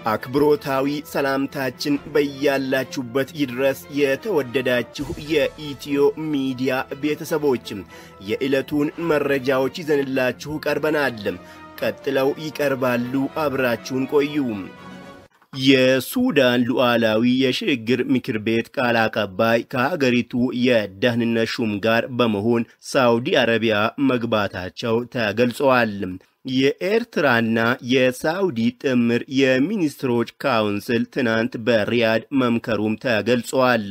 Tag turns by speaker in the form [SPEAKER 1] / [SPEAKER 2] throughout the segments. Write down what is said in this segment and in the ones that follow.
[SPEAKER 1] አክብሮታዊ ሰላምታችን በያላችሁበት ይድረስ። የተወደዳችሁ የኢትዮ ሚዲያ ቤተሰቦችም የዕለቱን መረጃዎች ይዘንላችሁ ቀርበናል። ቀጥለው ይቀርባሉ። አብራችሁን ቆዩ። የሱዳን ሉዓላዊ የሽግግር ምክር ቤት ቃል አቀባይ ከሀገሪቱ የደህንነት ሹም ጋር በመሆን ሳውዲ አረቢያ መግባታቸው ተገልጸዋል። የኤርትራና የሳውዲ ጥምር የሚኒስትሮች ካውንስል ትናንት በሪያድ መምከሩም ተገልጿል።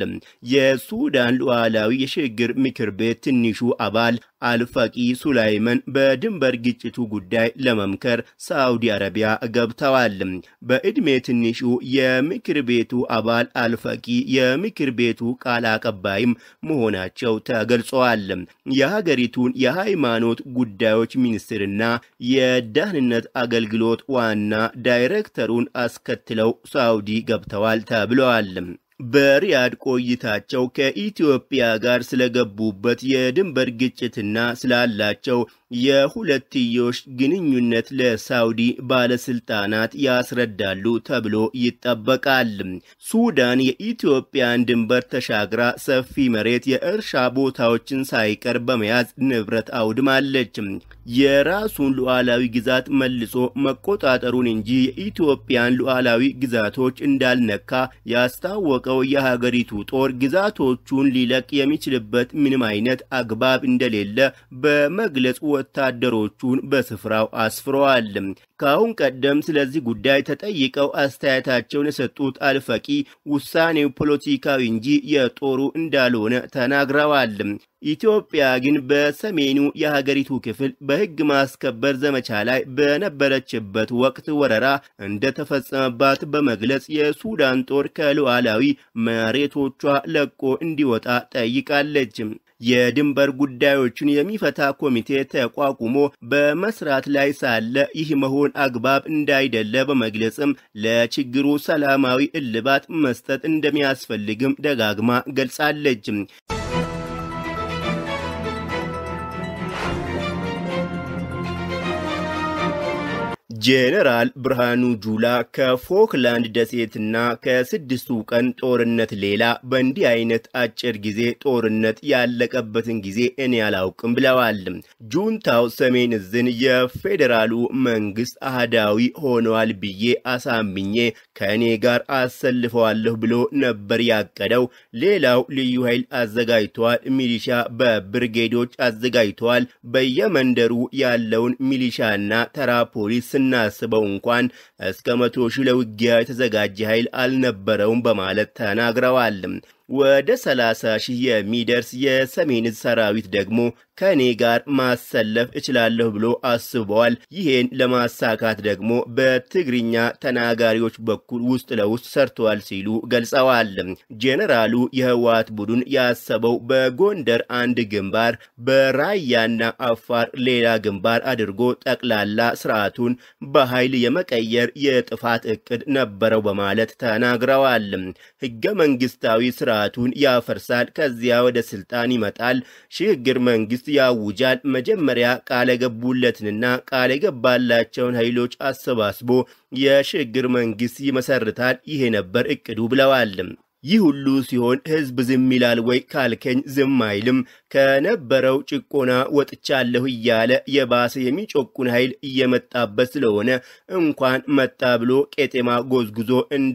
[SPEAKER 1] የሱዳን ሉዓላዊ የሽግግር ምክር ቤት ትንሹ አባል አልፈቂ ሱላይመን በድንበር ግጭቱ ጉዳይ ለመምከር ሳውዲ አረቢያ ገብተዋል። በዕድሜ ትንሹ የምክር ቤቱ አባል አልፈቂ የምክር ቤቱ ቃል አቀባይም መሆናቸው ተገልጸዋል። የሀገሪቱን የሃይማኖት ጉዳዮች ሚኒስትርና የደህንነት አገልግሎት ዋና ዳይሬክተሩን አስከትለው ሳውዲ ገብተዋል ተብለዋል። በሪያድ ቆይታቸው ከኢትዮጵያ ጋር ስለገቡበት የድንበር ግጭትና ስላላቸው የሁለትዮሽ ግንኙነት ለሳውዲ ባለስልጣናት ያስረዳሉ ተብሎ ይጠበቃል። ሱዳን የኢትዮጵያን ድንበር ተሻግራ ሰፊ መሬት፣ የእርሻ ቦታዎችን ሳይቀር በመያዝ ንብረት አውድማለች። የራሱን ሉዓላዊ ግዛት መልሶ መቆጣጠሩን እንጂ የኢትዮጵያን ሉዓላዊ ግዛቶች እንዳልነካ ያስታወቀው የሀገሪቱ ጦር ግዛቶቹን ሊለቅ የሚችልበት ምንም አይነት አግባብ እንደሌለ በመግለጽ ወታደሮቹን በስፍራው አስፍረዋል። ከአሁን ቀደም ስለዚህ ጉዳይ ተጠይቀው አስተያየታቸውን የሰጡት አልፈቂ ውሳኔው ፖለቲካዊ እንጂ የጦሩ እንዳልሆነ ተናግረዋል። ኢትዮጵያ ግን በሰሜኑ የሀገሪቱ ክፍል በሕግ ማስከበር ዘመቻ ላይ በነበረችበት ወቅት ወረራ እንደተፈጸመባት በመግለጽ የሱዳን ጦር ከሉዓላዊ መሬቶቿ ለቆ እንዲወጣ ጠይቃለች። የድንበር ጉዳዮችን የሚፈታ ኮሚቴ ተቋቁሞ በመስራት ላይ ሳለ ይህ መሆን አግባብ እንዳይደለ በመግለጽም ለችግሩ ሰላማዊ እልባት መስጠት እንደሚያስፈልግም ደጋግማ ገልጻለች። ጄኔራል ብርሃኑ ጁላ ከፎክላንድ ደሴትና ከስድስቱ ቀን ጦርነት ሌላ በእንዲህ አይነት አጭር ጊዜ ጦርነት ያለቀበትን ጊዜ እኔ አላውቅም ብለዋል። ጁንታው ሰሜን እዝን የፌዴራሉ መንግስት አህዳዊ ሆነዋል ብዬ አሳምኜ ከእኔ ጋር አሰልፈዋለሁ ብሎ ነበር ያቀደው። ሌላው ልዩ ኃይል አዘጋጅተዋል። ሚሊሻ በብርጌዶች አዘጋጅተዋል። በየመንደሩ ያለውን ሚሊሻና ተራ ፖሊስ ስናስበው እንኳን እስከ መቶ ሺህ ለውጊያ የተዘጋጀ ኃይል አልነበረውም በማለት ተናግረዋል። ወደ 30 ሺህ የሚደርስ የሰሜን ሰራዊት ደግሞ ከእኔ ጋር ማሰለፍ እችላለሁ ብሎ አስበዋል። ይሄን ለማሳካት ደግሞ በትግርኛ ተናጋሪዎች በኩል ውስጥ ለውስጥ ሰርተዋል ሲሉ ገልጸዋል። ጄኔራሉ የህወሓት ቡድን ያሰበው በጎንደር አንድ ግንባር፣ በራያና አፋር ሌላ ግንባር አድርጎ ጠቅላላ ስርዓቱን በኃይል የመቀየር የጥፋት እቅድ ነበረው በማለት ተናግረዋል። ህገ መንግስታዊ ስራ ስርዓቱን ያፈርሳል። ከዚያ ወደ ስልጣን ይመጣል። ሽግግር መንግስት ያውጃል። መጀመሪያ ቃል የገቡለትንና ቃል የገባላቸውን ኃይሎች አሰባስቦ የሽግግር መንግስት ይመሰርታል። ይሄ ነበር እቅዱ ብለዋል። ይህ ሁሉ ሲሆን ህዝብ ዝም ይላል ወይ ካልከኝ ዝም አይልም። ከነበረው ጭቆና ወጥቻለሁ እያለ የባሰ የሚጮቁን ኃይል እየመጣበት ስለሆነ እንኳን መጣ ብሎ ቄጤማ ጎዝጉዞ እንደ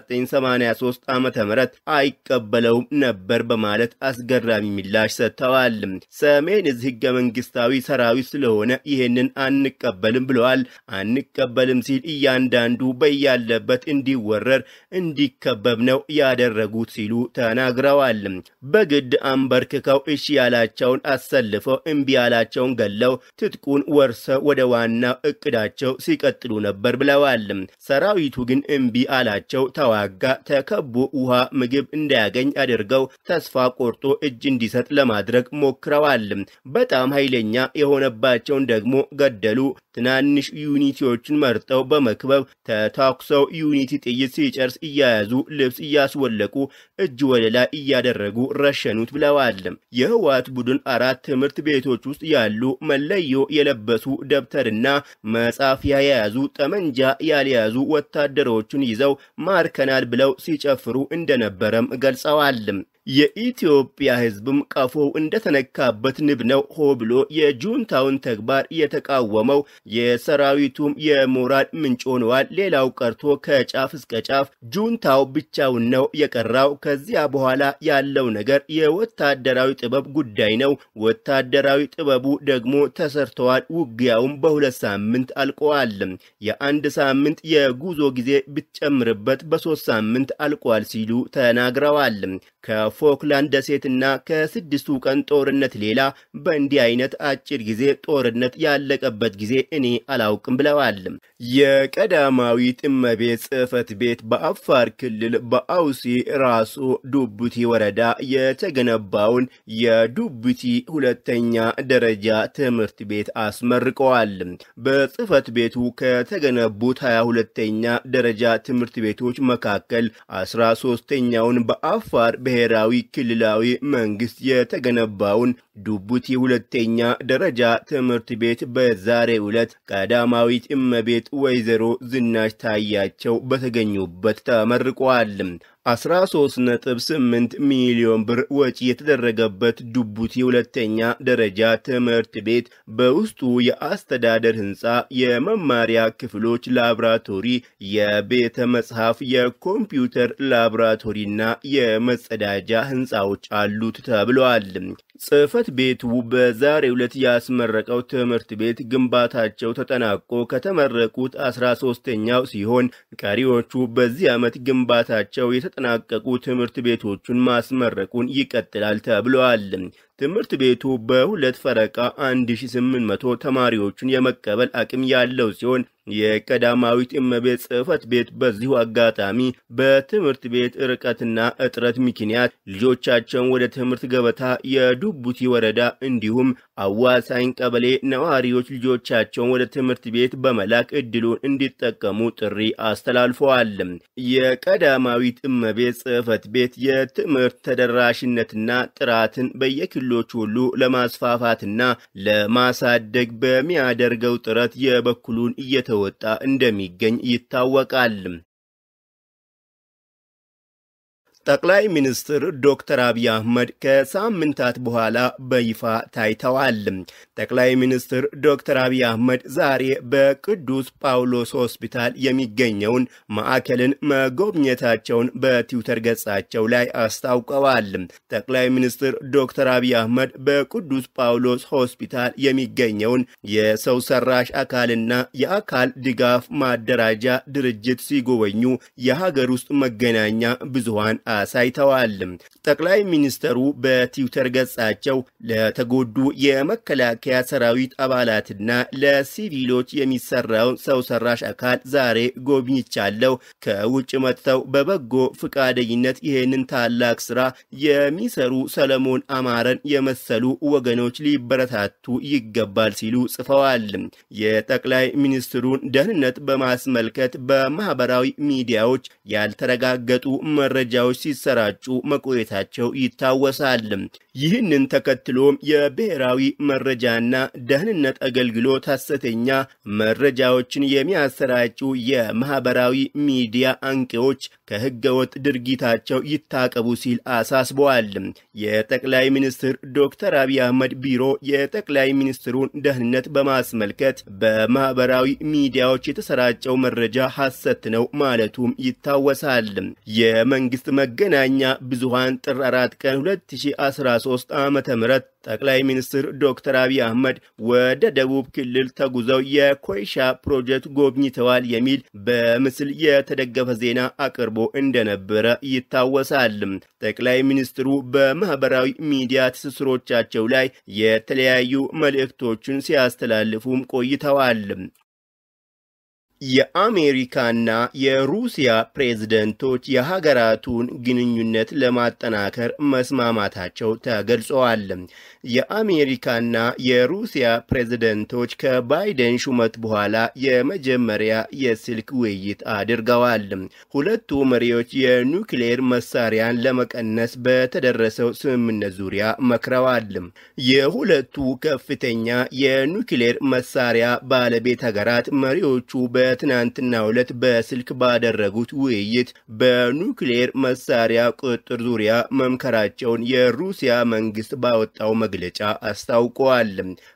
[SPEAKER 1] 1983 ዓመተ ምህረት አይቀበለውም ነበር በማለት አስገራሚ ምላሽ ሰጥተዋል። ሰሜን እዝ ህገ መንግስታዊ ሰራዊት ስለሆነ ይህንን አንቀበልም ብለዋል። አንቀበልም ሲል እያንዳንዱ በያለበት እንዲወረር እንዲከበብ ነው ያደረጉት ሲሉ ተናግረዋል። በግድ አንበርክከው እሺ ያላቸውን አሰልፈው እምቢ ያላቸውን ገለው ትጥቁን ወርሰው ወደ ዋናው እቅዳቸው ሲቀጥሉ ነበር ብለዋል። ሰራዊቱ ግን እምቢ አላቸው፣ ተዋጋ። ተከቦ ውሃ፣ ምግብ እንዳያገኝ አድርገው ተስፋ ቆርጦ እጅ እንዲሰጥ ለማድረግ ሞክረዋል። በጣም ኃይለኛ የሆነባቸውን ደግሞ ገደሉ። ትናንሽ ዩኒቲዎችን መርጠው በመክበብ ተታኩሰው ዩኒቲ ጥይት ሲጨርስ እያያዙ ልብስ እያስወለቁ እጅ ወደ ላይ እያደረጉ ረሸኑት ብለዋል። የህዋ የህወሓት ቡድን አራት ትምህርት ቤቶች ውስጥ ያሉ መለዮ የለበሱ ደብተርና መጻፊያ የያዙ ጠመንጃ ያልያዙ ወታደሮችን ይዘው ማርከናል ብለው ሲጨፍሩ እንደነበረም ገልጸዋል። የኢትዮጵያ ህዝብም ቀፎው እንደተነካበት ንብ ነው ሆ ብሎ የጁንታውን ተግባር የተቃወመው የሰራዊቱም የሞራል ምንጭ ሆነዋል። ሌላው ቀርቶ ከጫፍ እስከ ጫፍ ጁንታው ብቻውን ነው የቀራው። ከዚያ በኋላ ያለው ነገር የወታደራዊ ጥበብ ጉዳይ ነው። ወታደራዊ ጥበቡ ደግሞ ተሰርተዋል። ውጊያውም በሁለት ሳምንት አልቀዋል። የአንድ ሳምንት የጉዞ ጊዜ ብትጨምርበት በሶስት ሳምንት አልቋል ሲሉ ተናግረዋል። ከፎክላንድ ደሴትና ከስድስቱ ቀን ጦርነት ሌላ በእንዲህ አይነት አጭር ጊዜ ጦርነት ያለቀበት ጊዜ እኔ አላውቅም ብለዋል። የቀዳማዊት እመቤት ጽሕፈት ቤት በአፋር ክልል በአውሲ ራሱ ዱቡቲ ወረዳ የተገነባውን የዱቡቲ ሁለተኛ ደረጃ ትምህርት ቤት አስመርቀዋል። በጽሕፈት ቤቱ ከተገነቡት 22ኛ ደረጃ ትምህርት ቤቶች መካከል 13ኛውን በአፋር ብሔራዊ ክልላዊ መንግስት የተገነባውን ዱቡቲ ሁለተኛ ደረጃ ትምህርት ቤት በዛሬው ዕለት ቀዳማዊት እመቤት ወይዘሮ ዝናሽ ታያቸው በተገኙበት ተመርቋል። 13.8 ሚሊዮን ብር ወጪ የተደረገበት ዱቡቲ ሁለተኛ ደረጃ ትምህርት ቤት በውስጡ የአስተዳደር ህንፃ፣ የመማሪያ ክፍሎች፣ ላብራቶሪ፣ የቤተ መጽሐፍ፣ የኮምፒውተር ላብራቶሪና የመጸዳጃ ህንፃዎች አሉት ተብለዋል። ጽሕፈት ቤቱ በዛሬው ዕለት ያስመረቀው ትምህርት ቤት ግንባታቸው ተጠናቆ ከተመረቁት 13ኛው ሲሆን ቀሪዎቹ በዚህ ዓመት ግንባታቸው የተጠናቀቁ ትምህርት ቤቶቹን ማስመረቁን ይቀጥላል ተብለዋል። ትምህርት ቤቱ በሁለት ፈረቃ 1800 ተማሪዎችን የመቀበል አቅም ያለው ሲሆን የቀዳማዊት እመቤት ጽሕፈት ቤት በዚሁ አጋጣሚ በትምህርት ቤት ርቀትና እጥረት ምክንያት ልጆቻቸውን ወደ ትምህርት ገበታ የዱቡቲ ወረዳ እንዲሁም አዋሳኝ ቀበሌ ነዋሪዎች ልጆቻቸውን ወደ ትምህርት ቤት በመላክ እድሉን እንዲጠቀሙ ጥሪ አስተላልፈዋል። የቀዳማዊት እመቤት ጽሕፈት ቤት የትምህርት ተደራሽነትና ጥራትን በየክልሎች ሁሉ ለማስፋፋትና ለማሳደግ በሚያደርገው ጥረት የበኩሉን እየተወጣ እንደሚገኝ ይታወቃል። ጠቅላይ ሚኒስትር ዶክተር አብይ አህመድ ከሳምንታት በኋላ በይፋ ታይተዋል። ጠቅላይ ሚኒስትር ዶክተር አብይ አህመድ ዛሬ በቅዱስ ጳውሎስ ሆስፒታል የሚገኘውን ማዕከልን መጎብኘታቸውን በትዊተር ገጻቸው ላይ አስታውቀዋል። ጠቅላይ ሚኒስትር ዶክተር አብይ አህመድ በቅዱስ ጳውሎስ ሆስፒታል የሚገኘውን የሰው ሰራሽ አካልና የአካል ድጋፍ ማደራጃ ድርጅት ሲጎበኙ የሀገር ውስጥ መገናኛ ብዙሃን አሳይተዋል። ጠቅላይ ሚኒስተሩ በትዊተር ገጻቸው ለተጎዱ የመከላከያ ሰራዊት አባላትና ለሲቪሎች የሚሰራውን ሰው ሰራሽ አካል ዛሬ ጎብኝቻለሁ። ከውጭ መጥተው በበጎ ፈቃደኝነት ይህንን ታላቅ ስራ የሚሰሩ ሰለሞን አማረን የመሰሉ ወገኖች ሊበረታቱ ይገባል ሲሉ ጽፈዋል። የጠቅላይ ሚኒስትሩን ደህንነት በማስመልከት በማህበራዊ ሚዲያዎች ያልተረጋገጡ መረጃዎች ሲሰራጩ መቆየታቸው ይታወሳል። ይህንን ተከትሎም የብሔራዊ መረጃና ደህንነት አገልግሎት ሐሰተኛ መረጃዎችን የሚያሰራጩ የማህበራዊ ሚዲያ አንቂዎች ከህገወጥ ድርጊታቸው ይታቀቡ ሲል አሳስበዋል። የጠቅላይ ሚኒስትር ዶክተር አብይ አህመድ ቢሮ የጠቅላይ ሚኒስትሩን ደህንነት በማስመልከት በማህበራዊ ሚዲያዎች የተሰራጨው መረጃ ሐሰት ነው ማለቱም ይታወሳል። የመንግስት መገናኛ ብዙሃን ጥር 4 ቀን 2013 ዓ ም ጠቅላይ ሚኒስትር ዶክተር አብይ አህመድ ወደ ደቡብ ክልል ተጉዘው የኮይሻ ፕሮጀክት ጎብኝተዋል የሚል በምስል የተደገፈ ዜና አቅርቦ እንደነበረ ይታወሳል። ጠቅላይ ሚኒስትሩ በማህበራዊ ሚዲያ ትስስሮቻቸው ላይ የተለያዩ መልእክቶችን ሲያስተላልፉም ቆይተዋል። የአሜሪካና የሩሲያ ፕሬዝደንቶች የሀገራቱን ግንኙነት ለማጠናከር መስማማታቸው ተገልጸዋል። የአሜሪካና የሩሲያ ፕሬዝደንቶች ከባይደን ሹመት በኋላ የመጀመሪያ የስልክ ውይይት አድርገዋል። ሁለቱ መሪዎች የኒውክሌር መሳሪያን ለመቀነስ በተደረሰው ስምምነት ዙሪያ መክረዋል። የሁለቱ ከፍተኛ የኒውክሌር መሳሪያ ባለቤት ሀገራት መሪዎቹ በትናንትናው ዕለት በስልክ ባደረጉት ውይይት በኒውክሌር መሳሪያ ቁጥጥር ዙሪያ መምከራቸውን የሩሲያ መንግስት ባወጣው መግለጫ አስታውቀዋል።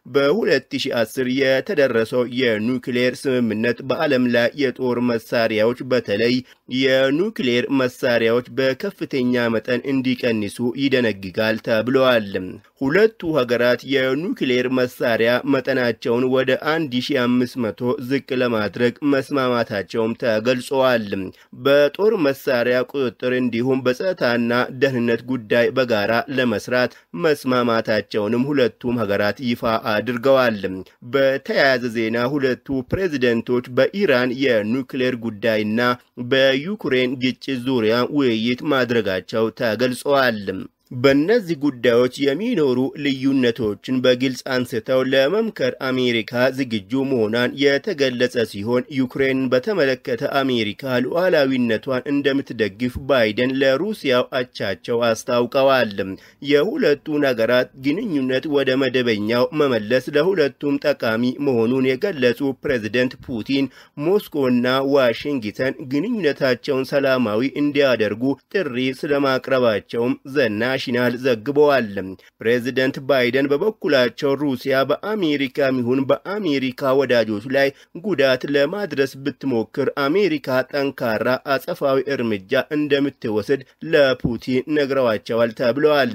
[SPEAKER 1] በ2010 የተደረሰው የኒውክሌር ስምምነት በዓለም ላይ የጦር መሳሪያዎች በተለይ የኒውክሌር መሳሪያዎች በከፍተኛ መጠን እንዲቀንሱ ይደነግጋል ተብለዋል። ሁለቱ ሀገራት የኒውክሌር መሳሪያ መጠናቸውን ወደ 1500 ዝቅ ለማድረግ መስማማታቸውም ተገልጸዋል። በጦር መሳሪያ ቁጥጥር እንዲሁም በጸጥታና ደህንነት ጉዳይ በጋራ ለመስራት መስማማታቸውንም ሁለቱም ሀገራት ይፋ አድርገዋል። በተያያዘ ዜና ሁለቱ ፕሬዝደንቶች በኢራን የኒውክሌር ጉዳይና በዩክሬን ግጭት ዙሪያ ውይይት ማድረጋቸው ተገልጸዋል። በእነዚህ ጉዳዮች የሚኖሩ ልዩነቶችን በግልጽ አንስተው ለመምከር አሜሪካ ዝግጁ መሆኗን የተገለጸ ሲሆን ዩክሬንን በተመለከተ አሜሪካ ሉዓላዊነቷን እንደምትደግፍ ባይደን ለሩሲያው አቻቸው አስታውቀዋል። የሁለቱን ሀገራት ግንኙነት ወደ መደበኛው መመለስ ለሁለቱም ጠቃሚ መሆኑን የገለጹ ፕሬዝደንት ፑቲን ሞስኮና ዋሽንግተን ግንኙነታቸውን ሰላማዊ እንዲያደርጉ ጥሪ ስለማቅረባቸውም ዘና ናሽናል ዘግበዋል። ፕሬዚደንት ባይደን በበኩላቸው ሩሲያ በአሜሪካ ይሁን በአሜሪካ ወዳጆች ላይ ጉዳት ለማድረስ ብትሞክር አሜሪካ ጠንካራ አጸፋዊ እርምጃ እንደምትወስድ ለፑቲን ነግረዋቸዋል ተብለዋል።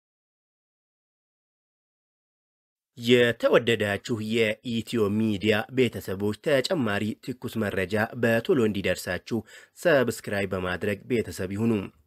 [SPEAKER 1] የተወደዳችሁ የኢትዮ ሚዲያ ቤተሰቦች ተጨማሪ ትኩስ መረጃ በቶሎ እንዲደርሳችሁ ሰብስክራይብ በማድረግ ቤተሰብ ይሁኑ።